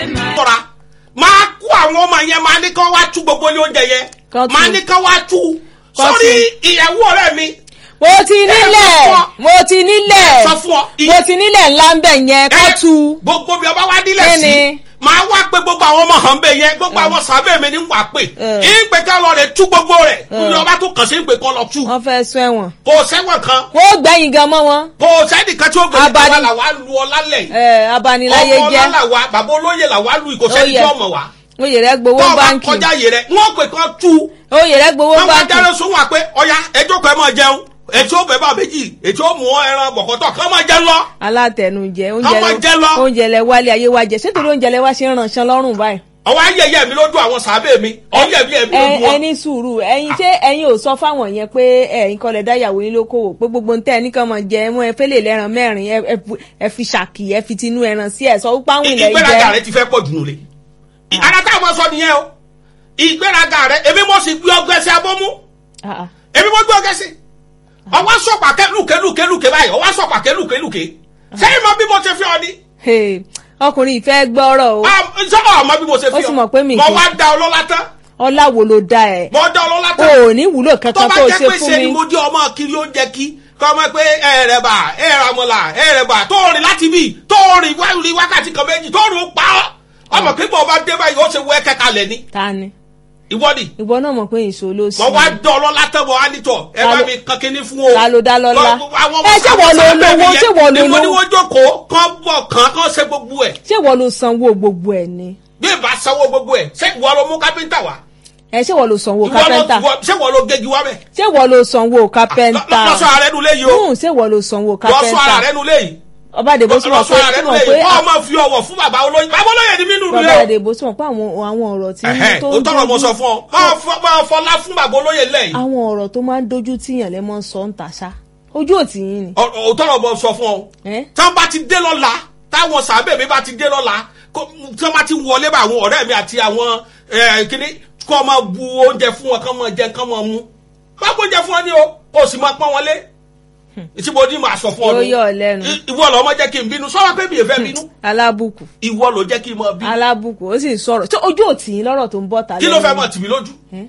tọ́ra máa kó àwọn ọmọ yẹn máa ní kán wá tú gbogbo ní oúnjẹ yẹn Kán tú. máa ní kán wá tú Kán sórí ìyàwó ọ̀rẹ́ mi mo ti nílẹ̀ fún ọ. mo ti nílẹ̀ sọ fún ọ ì- mo ti nílẹ̀ ńlá ń bẹ̀ yẹn kọ́ ẹ, tu gbogbo bí ọba wá nílẹ̀ Kí sí ni? máa wá pé gbogbo àwọn ọmọ hàn bẹ́ẹ̀ yẹn gbogbo àwọn sàbẹ̀ mi ní wà pé Ẹ. ìpè ká lọ rẹ̀ tú gbogbo rẹ̀ Ẹ. ní ọba tó kàn sí ìpè kan lọ tú wọ́n fẹ́ sún ẹ̀wọ̀n kò sẹ́wọ̀n kan wọ́n gbẹ̀yìn gan mọ́ wọn kò sẹ́nìkan tí ó gbé Abani- nípa làwa lu ọ lálẹ́ ẹ abaniláyé ọmọ jẹ́ lálàwa bàbá olóyè làwa lu ìkòsẹ́ni Ó yẹ. tí ọmọ wa oyè rẹ gbowó tọ́ ọba báńkì kọjá yìí rẹ̀ wọ́n pè kán tú oyè rẹ gbowó wọ́n wá báńkì dáná sún wa pé ọya ẹjọ́ kan ẹ máa jẹun ètò ọbẹ̀ bá méjì ètò ọmọ ẹran bọ̀kọ̀tọ̀ kan máa jẹun lọ. alátẹnujẹ Ọmọ jẹ oúnjẹ lọ. oúnjẹ lẹ wálé ayé wa jẹ sétorí oúnjẹ lẹ wá ṣe ń ránṣan lọ́rùn báyìí. ọwọ́ ayẹyẹ mi lójú àwọn sàbẹ̀ mi ọyẹ mi ẹ̀mí ẹ lójú wọn. ẹni sùúrù ẹyin ṣé ẹyin ò sọ fáwọn yẹn pé ẹyin kọlẹ dáyàwó yín lókòwò pé gbogbo ntẹ ẹnìkan mọ jẹ ẹmọ ẹ fẹlẹ lẹran mẹ́rin ẹ- ẹ fu- ẹ fi ṣàkì ẹ fi tinú ẹran sí ẹ sọ wípé àwọn ilẹ̀ ìgbéraga jẹ rẹ ti fẹ́ pọ̀ jù nulẹ̀. ara táwọn sọ nìyẹn o ìgbéraga rẹ èmi mo sì gbé ọgbẹ́ sí abọ́mú Ah, ah. èmi mo gbé ọgbẹ́ sí. ọwọ́ sọ̀pà kẹ́lùkẹ́lùkẹ́ báyìí ọwọ́ sọ̀pà kẹ́lùkẹ́lùkẹ́ sẹ́yìn mọ bí mo ṣe fi ọ ni. Hey, ọkùnrin ìfẹ́ gbọ́rọ̀ o sọ́ọ̀ ọmọ bí mo ṣe fi ọ. Ó sì mọ̀ pé mi mo kì í- wá da ọlọ́lá tán ọlá wo ló dá ẹ mo da ọlọ́lá o tán. ò ní wúlò tó kankan bá tó jẹ́ ṣe pé fún ṣe ni mi mo jẹ́ ọmọ kiri oúnjẹ kí kọ́ ọmọ pé ẹ̀rẹ̀bà ẹ̀rẹ̀mọ̀là ẹ̀rẹ̀bà tó rìn láti bí tó rìn wá rí wákàtí kan méjì tó rìn ó pa ọ́ ọmọ pé bọ́ ọba dé báyìí ó ṣe wọ ẹ̀kẹ́ kalẹ̀ ni ta ni ìwọ́dì ìwọ náà mọ̀ pé ìṣó ló sí mo wá dán ọlọ́lá tán mo wá nítọ̀ ẹ Ta bá ló- mi kan kíní fún o. ta ló dá lọ́lá? Àwọn ọmọ Ẹ, ṣé wọ́n lo sábẹ́ mi olówó? yẹn, Ṣé wọ́n lo ni mo ní olówó? wọ́n jókòó kán bọ̀ kán kán ṣe gbogbo ẹ̀ ṣé wọ́n ló sanwó gbogbo ẹ̀ ni bí ìbá sanwó gbogbo ẹ̀ ṣé ìwọ ló mú kápẹ́ńtà wá ẹ ṣé wọ́n ló sanwó Ìwọ ló- kápẹ́ńtà ìwọ- ṣé ìwọ ló gégi wá bẹ̀. ṣé wọ́n ló sanwó kápẹ́ńtà lọ́sọ̀ ààrẹ nulẹ̀ yìí o Hmm, ṣé wọ́n ló sanwó lọ́sọ̀ kápẹ́ńtà ààrẹ nulẹ̀ yìí. ọba àdèbó sì mọ̀ pé lọ́sọ̀ ààrẹ sì mọ̀ nulẹ̀ pé yìí wọ́n máa fi ọwọ́ fún bàbá olóyè bàbá olóyè ni mí nù bàbá lulẹ̀ o. àdèbó sì mọ̀ pé àwọn àwọn ọ̀rọ̀ tí Ẹ̀hẹ́n, tó ó tọrọ mo sọ fún ọ máa fọ- máa fọlá fún bàbá olóyè lẹ́yìn àwọn ọ̀rọ̀ tó máa ń dojú tíyàn lẹ́ mọ́ ń sọ ń tàṣà ojú òtí yín ni. ó tọrọ mo sọ fún ọ ẹ́ tí wọ́n bá ti dé lọ́la táwọn sàbẹ̀ mi bá ti dé lọ́la kó- tí wọ́n bá ti wọlé bá àwọn ọ̀rẹ́ mi àti àwọn ẹ̀, kíní kó máa bu oúnjẹ fún wọn kán máa jẹ kán máa mú má gbóúnjẹ fún wọn ní o kó o sì máa pọ́n wọn lé ìtìbò ní màá sọ fún ọ Yóò nù. yọ ọ lẹ́nu. I- ìwọ lọ ọmọ jẹ́ kí n bínú sọ́wọ́ pé mi ì fẹ́ bínú alábùkù ìwọ ló jẹ́ kí n mọ bínú alábùkù ó sì ń sọ̀rọ̀ tí ojú òtí yín lọ́rọ̀ tó ń bọ̀ tà kí ló fẹ́ lẹ́nu. mọ̀ tì mí lójú Ẹ́?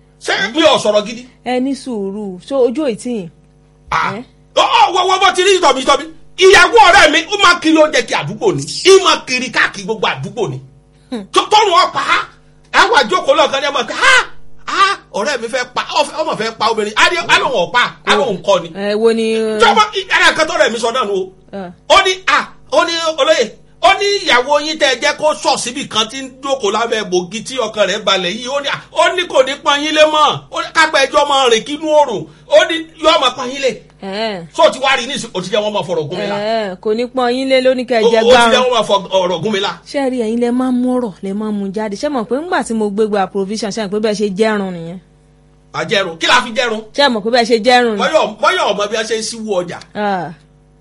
ṣé mi ò sọ̀rọ̀ gidi. ẹ ní sùúrù ṣó ojú òtí yín. Ah. Ẹ́? Ọ ọ, wọ wọ bọ ti rí tọbi tọbi ìyàwó ọ̀rẹ́ mi ó máa kiri oúnjẹ kí àdúgbò ni í máa kiri káàkiri gbogbo àdúgbò ni Tó- tọrùn ọpa ha àwọn àjókòó lọkàn ní ẹ máa kí ha ha ọ̀rẹ́ mi fẹ́ pa ọfẹ- ọmọ fẹ́ pa obìnrin adé alóhùn ọpa alóhùn kọ ni ẹ wo ni. jọba ara kan tọrọ mi sọ náà nù ẹ, o ó ní a ó ní olóyè ó ní ìyàwó yín tẹ jẹ́ kó sọ síbi kan tí ń jókòó lábẹ́ bògì tí ọkàn rẹ̀ balẹ̀ yìí ó ní à ó ní kò ní pọn yín lé mọ́ ó ní kápẹ́ ẹjọ́ máa rìn kínú òrùn ó ní yóò máa pọn yín lé ẹ, so ti wá rí ní ìsìn òtí jẹ́ wọ́n máa fọ̀rọ̀ gún mi la ẹ, kò ní pọ́n yín lé lóní kẹ́ ẹ ó jẹ ó ti jẹ́ gbárùn. wọ́n máa fọ̀rọ̀ gún mi la. ṣé ẹ rí ẹ̀yin lẹ máa ń mú ọ̀rọ̀ lẹ máa ń mú jáde ṣé mọ̀ pé ńgbà tí mo gbégbá provision ṣe mọ̀ pé bẹ́ẹ̀ ṣe jẹ́rùn nìyẹn àjẹrun kí la fi jẹrun ṣé mọ̀ pé bẹ́ẹ̀ ṣe jẹ́rùn ni. mọ́yọ̀ mọ́yọ̀ ọmọ bí wọ́n ṣe ń síwú ọjà Ah,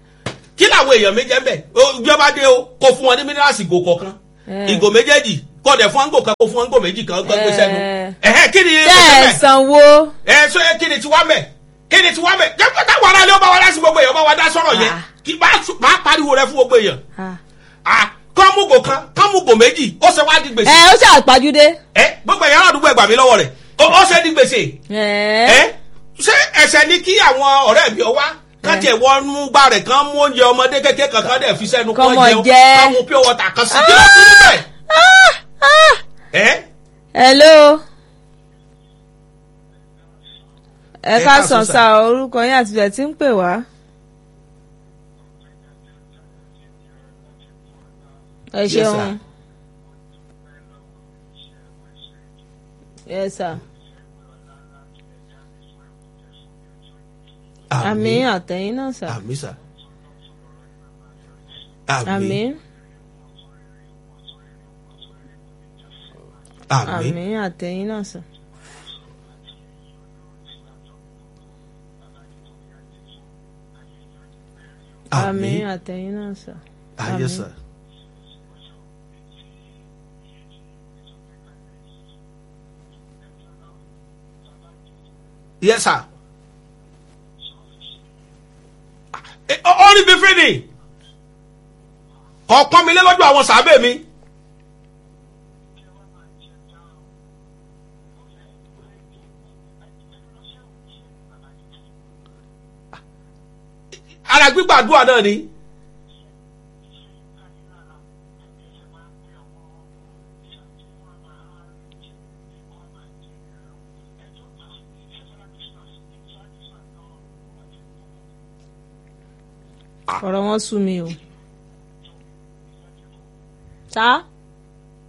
kí làwọn èèyàn méjì ń bẹ̀ ìjọba dé o kó fún wọn ní mínírààsì ìgò kọ̀ọ̀kan Eh. ìgò méjèèjì kó dẹ̀ fún wọn gò kan kó fún wọn gò méjì kan gbé sẹ́nu Eh. ẹ̀hẹ́ kí ni tẹ́ ẹ mẹ́ sanwó. ẹ̀ sọ kí ni tiwa mẹ́ kí ni tiwa mẹ́ jẹ́ pé táwọn aráàlú ọba wa dá sí gbogbo èèyàn ọba wa dá sọ̀rọ̀ yẹn Ah. kí bá bá pariwo rẹ fún gbogbo èèyàn Ah. ah kọ́mùgò kan kọ́mùgò méjì ó ṣe wá di gbèsè ẹ ó ṣàpàjúdé. ẹ gbogbo èèyàn àdúgbò ẹgbàá mi lọ́wọ́ rẹ̀ ó ó ṣe di gbèsè ẹ ẹ ṣé ẹsẹ̀ ni kí àwọn ọ̀rẹ́ mi ọ wá kájí ẹ̀ wọ́n mú gbà rẹ̀ kán mú oúnjẹ ọmọdé kékeré kankan dẹ̀ fi sẹ́nu Kọ́mọ kán jẹun jẹ. kán mú pure water kan sí kí ló kú níbẹ̀. ẹ hello. ẹ Ẹ ká káàsán sàn sà. sá orúkọ yín àti ìbẹ̀ tí ń pè wá. ẹ Yes, sir. ṣeun. yes sir. àmín àtẹ̀yìn náà sà. àmì sà àmín àmì àmín àtẹ̀yìn náà sà. àmì àmín àtẹ̀yìn náà sà. ayé sà. yes sir. ó rí bí fídì ọ̀pọ̀n mi lé lọ́jọ́ àwọn sàábẹ̀ mi ara gbígbàdúrà náà ni. ọ̀rọ̀ wọn sú mi o. sá